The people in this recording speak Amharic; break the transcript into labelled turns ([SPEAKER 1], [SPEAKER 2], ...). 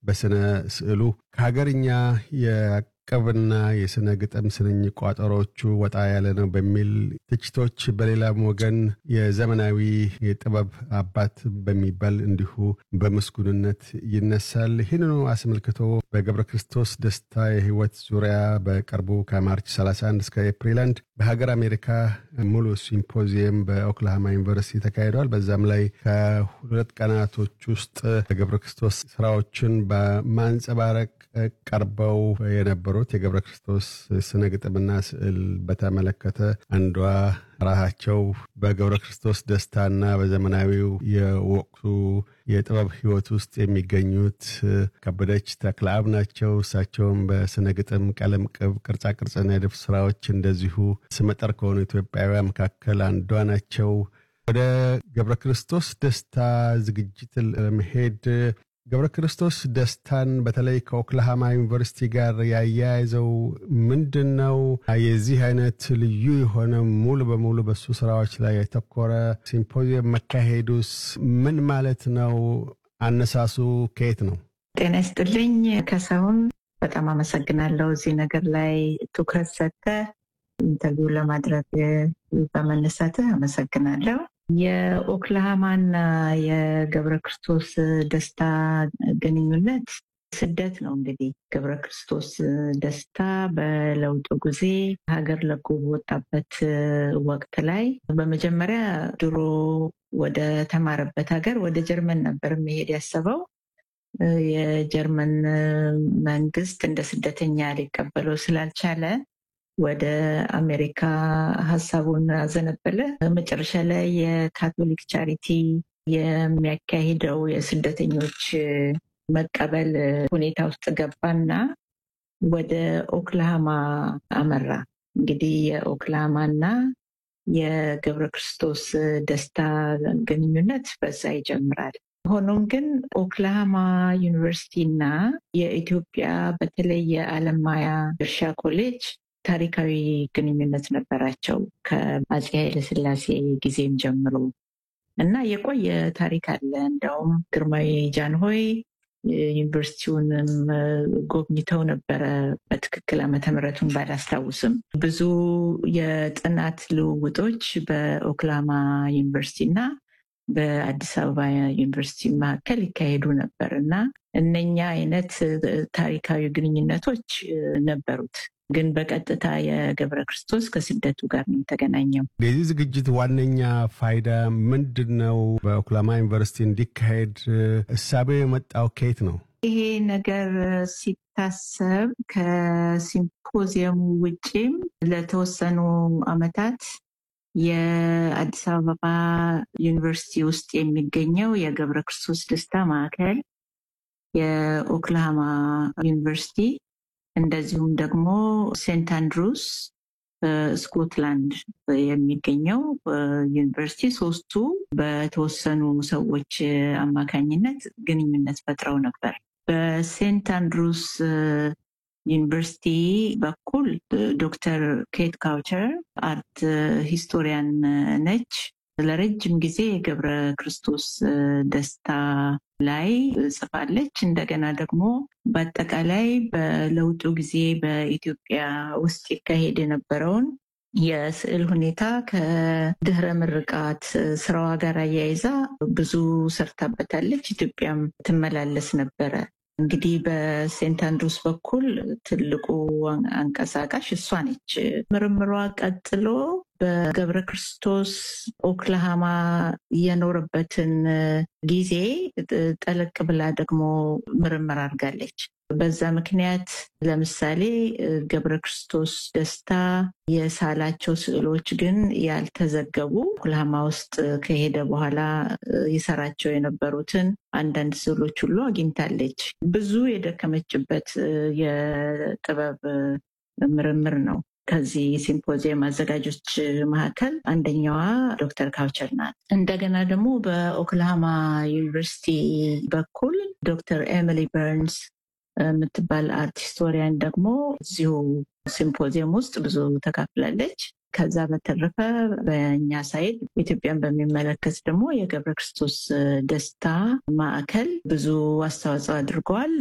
[SPEAKER 1] በስነ ስዕሉ ከሀገርኛ የቅብና የስነ ግጥም ስንኝ ቋጠሮቹ ወጣ ያለ ነው በሚል ትችቶች፣ በሌላም ወገን የዘመናዊ የጥበብ አባት በሚባል እንዲሁ በምስጉንነት ይነሳል። ይህንኑ አስመልክቶ በገብረ ክርስቶስ ደስታ የህይወት ዙሪያ በቅርቡ ከማርች 31 እስከ ኤፕሪል አንድ በሀገር አሜሪካ ሙሉ ሲምፖዚየም በኦክላሃማ ዩኒቨርሲቲ ተካሂደዋል። በዛም ላይ ከሁለት ቀናቶች ውስጥ ገብረ ክርስቶስ ስራዎችን በማንጸባረቅ ቀርበው የነበሩት የገብረ ክርስቶስ ስነ ግጥምና ስዕል በተመለከተ አንዷ ራሳቸው በገብረ ክርስቶስ ደስታና በዘመናዊው የወቅቱ የጥበብ ህይወት ውስጥ የሚገኙት ከበደች ተክለአብ ናቸው። እሳቸውም በስነ ግጥም፣ ቀለም ቅብ፣ ቅርጻ ቅርጽና የድፍ ስራዎች እንደዚሁ ስመጠር ከሆኑ ኢትዮጵያውያን መካከል አንዷ ናቸው። ወደ ገብረ ክርስቶስ ደስታ ዝግጅት ለመሄድ ገብረ ክርስቶስ ደስታን በተለይ ከኦክላሃማ ዩኒቨርሲቲ ጋር ያያያዘው ምንድን ነው? የዚህ አይነት ልዩ የሆነ ሙሉ በሙሉ በሱ ስራዎች ላይ የተኮረ ሲምፖዚየም መካሄዱስ ምን ማለት ነው? አነሳሱ ከየት ነው?
[SPEAKER 2] ጤና ይስጥልኝ ከሰውን በጣም አመሰግናለሁ። እዚህ ነገር ላይ ትኩረት ሰጥተህ ኢንተርቪው ለማድረግ በመነሳትህ አመሰግናለሁ። የኦክላሃማና የገብረ ክርስቶስ ደስታ ግንኙነት ስደት ነው። እንግዲህ ገብረ ክርስቶስ ደስታ በለውጡ ጊዜ ሀገር ለቆ በወጣበት ወቅት ላይ በመጀመሪያ ድሮ ወደ ተማረበት ሀገር ወደ ጀርመን ነበር መሄድ ያሰበው። የጀርመን መንግስት እንደ ስደተኛ ሊቀበለው ስላልቻለ ወደ አሜሪካ ሀሳቡን አዘነበለ። መጨረሻ ላይ የካቶሊክ ቻሪቲ የሚያካሂደው የስደተኞች መቀበል ሁኔታ ውስጥ ገባና ወደ ኦክላሃማ አመራ። እንግዲህ የኦክላሃማና የገብረ ክርስቶስ ደስታ ግንኙነት በዛ ይጀምራል። ሆኖም ግን ኦክላሃማ ዩኒቨርሲቲ እና የኢትዮጵያ በተለይ የአለማያ እርሻ ኮሌጅ ታሪካዊ ግንኙነት ነበራቸው ከአፄ ኃይለስላሴ ጊዜም ጀምሮ እና የቆየ ታሪክ አለ። እንዲያውም ግርማዊ ጃንሆይ ዩኒቨርሲቲውንም ጎብኝተው ነበረ። በትክክል ዓመተ ምሕረቱን ባላስታውስም ብዙ የጥናት ልውውጦች በኦክላማ ዩኒቨርሲቲ እና በአዲስ አበባ ዩኒቨርሲቲ መካከል ይካሄዱ ነበር እና እነኛ አይነት ታሪካዊ ግንኙነቶች ነበሩት። ግን በቀጥታ የገብረ ክርስቶስ ከስደቱ ጋር ነው የተገናኘው።
[SPEAKER 1] የዚህ ዝግጅት ዋነኛ ፋይዳ ምንድን ነው? በኦክላማ ዩኒቨርሲቲ እንዲካሄድ እሳቤው የመጣው ከየት ነው?
[SPEAKER 2] ይሄ ነገር ሲታሰብ ከሲምፖዚየሙ ውጪም ለተወሰኑ ዓመታት የአዲስ አበባ ዩኒቨርሲቲ ውስጥ የሚገኘው የገብረ ክርስቶስ ደስታ ማዕከል፣ የኦክላሃማ ዩኒቨርሲቲ እንደዚሁም ደግሞ ሴንት አንድሩስ ስኮትላንድ የሚገኘው ዩኒቨርሲቲ ሶስቱ በተወሰኑ ሰዎች አማካኝነት ግንኙነት ፈጥረው ነበር። በሴንት አንድሩስ ዩኒቨርሲቲ በኩል ዶክተር ኬት ካውቸር አርት ሂስቶሪያን ነች። ለረጅም ጊዜ የገብረ ክርስቶስ ደስታ ላይ ጽፋለች። እንደገና ደግሞ በአጠቃላይ በለውጡ ጊዜ በኢትዮጵያ ውስጥ ይካሄድ የነበረውን የስዕል ሁኔታ ከድህረ ምርቃት ስራዋ ጋር አያይዛ ብዙ ሰርታበታለች። ኢትዮጵያም ትመላለስ ነበረ። እንግዲህ በሴንት አንድሩስ በኩል ትልቁ አንቀሳቃሽ እሷ ነች። ምርምሯ ቀጥሎ በገብረ ክርስቶስ ኦክላሃማ የኖረበትን ጊዜ ጠለቅ ብላ ደግሞ ምርምር አድርጋለች። በዛ ምክንያት ለምሳሌ ገብረ ክርስቶስ ደስታ የሳላቸው ስዕሎች ግን ያልተዘገቡ ኦክላሃማ ውስጥ ከሄደ በኋላ የሰራቸው የነበሩትን አንዳንድ ስዕሎች ሁሉ አግኝታለች። ብዙ የደከመችበት የጥበብ ምርምር ነው። ከዚህ ሲምፖዚየም አዘጋጆች መካከል አንደኛዋ ዶክተር ካውቸር ናት። እንደገና ደግሞ በኦክላሃማ ዩኒቨርሲቲ በኩል ዶክተር ኤሚሊ በርንስ የምትባል አርት ሂስቶሪያን ደግሞ እዚሁ ሲምፖዚየም ውስጥ ብዙ ተካፍላለች። ከዛ በተረፈ በእኛ ሳይድ ኢትዮጵያን በሚመለከት ደግሞ የገብረ ክርስቶስ ደስታ ማዕከል ብዙ አስተዋጽኦ አድርገዋል።